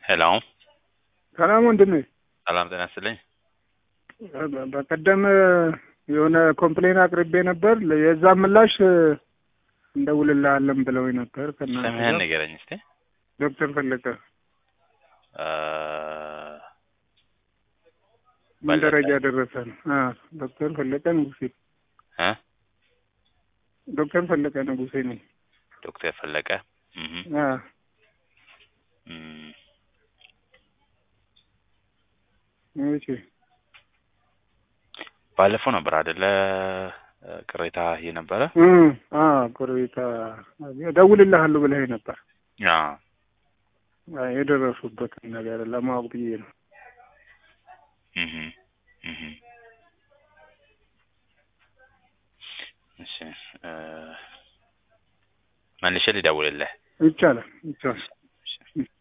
ሄሎ ሰላም ወንድሜ። ሰላም ጤና ይስጥልኝ። በቀደም የሆነ ኮምፕሌን አቅርቤ ነበር። የዛን ምላሽ እንደውልልሃለን ብለውኝ ነበር። ከእናንተ ስምህን ጋር ንገረኝ እስቲ። ዶክተር ፈለቀ እ ምን ፈለቀ። ደረጃ ደረሰ ነው? አዎ ዶክተር ፈለቀ ንጉሴ። እ ዶክተር ፈለቀ ንጉሴ ነኝ። ዶክተር ፈለቀ እህ አዎ እም፣ እሺ ባለፈው ነበር አይደለ እ ቅሬታ የነበረ እ አዎ ቆሬታ እደውልልሃለሁ ብለኸኝ ነበር። ያ አዎ፣ የደረሱበትን ነገር ለማወቅ ብዬ ነው። እህ እህ እሺ እ መልሼ ልደውልልህ ይቻላል ይቻላል።